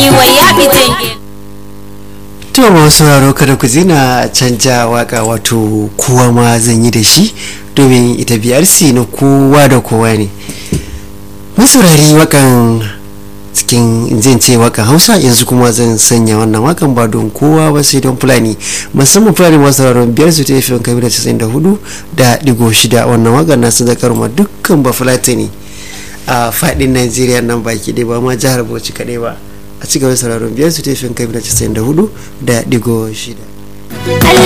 wai ya fitin to masu sauraro kada ku zina canja waka wato kowa ma zan yi da shi domin ita brc na kowa da kowa ne masaurari wakan cikin zan ce wakan hausa yanzu kuma zan sanya wannan wakan ba don kowa ba sai don fulani musamman fulani masu sauraron biyar su ta yi fiye kabila casa'in da hudu da digo shida wannan wakan na sadakar ma dukkan ba fulatani a fadin najeriya nan baki ɗaya ba ma jihar bauchi kaɗai ba a cigaba da sauraron biyar su ta yi fiye kabila casa'in da hudu da digo shida Allah